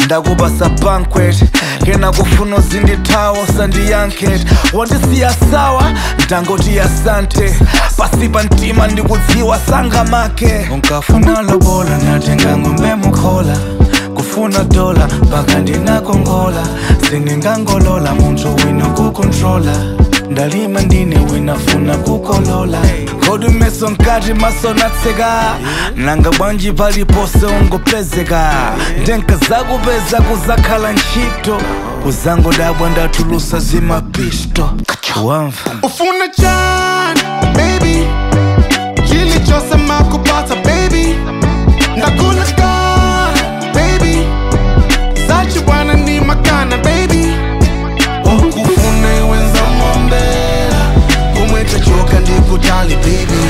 ndakupasa banquet kena kufuna uzindithawa usandiyanket wandisiya sawa ndangoti asante pasi pa mtima ndikudziwa sanga make unkafuna lobola natenga ngombe mukhola kufuna dola mpaka ndinakongola siningangolola munthu wina kukontrola ndalima ndine winafuna kukolola ngodumeso nkati maso natseka nanga bwanji palipose ungopezeka ndenka zakupeza kuzakhala ntchito uzangodabwa ndatulusa zimapisto wamva ufuna chani baby chilichosema kupata baby ndakulaka baby zachi bwana ni makana baby okufuna iwenza mombela kumweta choka ndikutali baby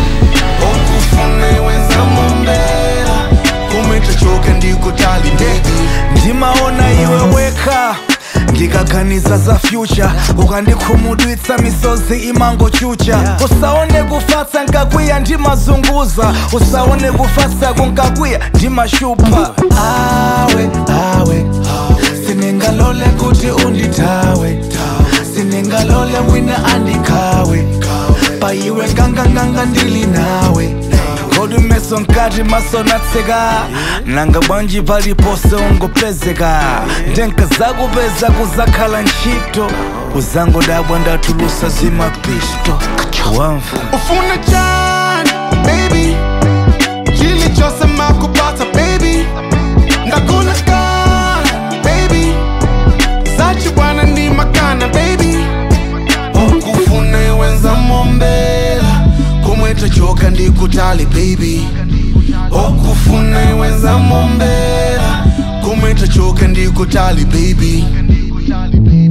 okufuna iwenza mombela kumweta choka ndikutali baby ndimaona iwe weka ndikaganiza za future ukandikhumudwitsa misozi imangochucha usaone kufatsa nkakwiya ndimazunguza usaone kufatsa kunkakwiya ndimashupa awe awe siningalole kuti undithawe siningalole wina andikhawe paiwe nganganganga ndili nawe ngodumeso nkati maso natseka nanga bwanji palipose ungopezeka ndenka zakupeza kuzakhala ntchito uzangodabwa ndatulusa zimapisto wamva ufuna chani baby chilichosema kupata baby ndakulaka baby zachi bwana ni makana baby okufuna iwenza mombela kumweta choka ndikutali baby okufuna iwenza mombela kumweta choka ndikutali baby